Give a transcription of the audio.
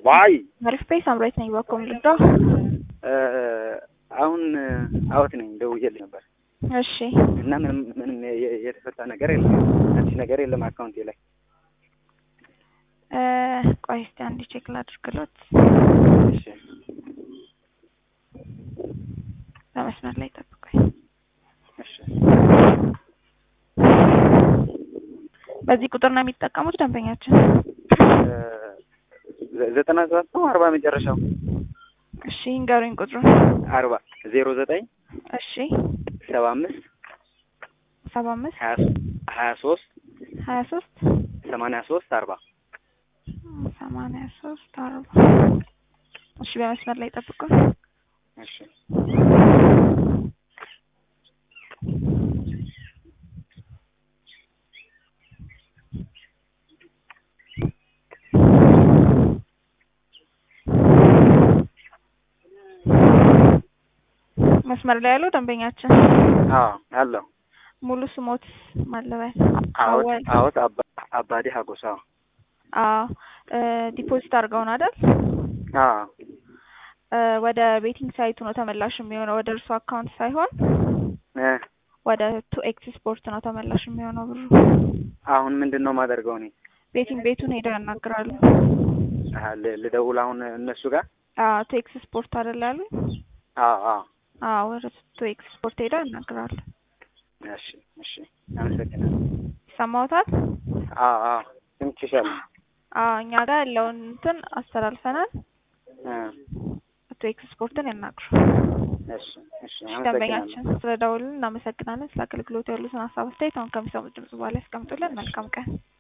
ዋይ አሪፍ ፔስ አምራች ነኝ። በኮም ልዳ አሁን አውት ነኝ ደውዬልህ ነበር እሺ እና ምንም ምንም የ- የተፈታ ነገር የለም። አዲስ ነገር የለም አካውንቴ ላይ። እ ቆይ እስቲ አንድ ቼክ ላድርግሎት። እሺ በመስመር ላይ ጠብቆኝ። እሺ በዚህ ቁጥር ነው የሚጠቀሙት ደንበኛችን? እ ዘጠና ሰባት ነው አርባ መጨረሻው እሺ ንገሩኝ ቁጥሩን። አርባ ዜሮ ዘጠኝ እሺ ሰባ አምስት ሰባ አምስት ሀያ ሀያ ሶስት ሀያ ሶስት ሰማንያ ሶስት አርባ ሰማንያ ሶስት አርባ እሺ በመስመር ላይ ጠብቁን። እሺ መስመር ላይ ያለው ደንበኛችን አዎ አለው ሙሉ ስሞት ማለበል አዎት አወል አዎት አባ- አባዴ ሀጎሳ አዎ እ ዲፖዚት አድርገውን አይደል? አዎ እ ወደ ቤቲንግ ሳይቱ ነው ተመላሽ የሚሆነው ወደ እርሱ አካውንት ሳይሆን እ ወደ ቱ ኤክስ ስፖርት ነው ተመላሽ የሚሆነው ብሩ። አሁን ምንድን ነው የማደርገው እኔ ቤቲንግ ቤቱን ሄደው ያናግራሉ። አሀ፣ ል- ልደውል አሁን እነሱ ጋር አዎ ቱ ኤክስ ስፖርት አይደል ያሉኝ? አዎ አዎ አዎ ወደ ቱ ኤክስ ስፖርት ሄደው ያናግራሉ። እሺ እሺ አመሰግናለሁ ይሰማዎታል? አዎ አዎ ስምችሻለሁ አዎ እኛ ጋር ያለውን እንትን አስተላልፈናል። እ ቱ ኤክስ ስፖርትን ያናግሩ። እሺ እሺ አመሰግናለሁ ደንበኛችን ስለ ደውልን እናመሰግናለን። ስለ አገልግሎቱ ያሉትን ሀሳብ አስተያየት አሁን ከሚሰሙት ድምጽ በኋላ ያስቀምጡልን። መልካም ቀን።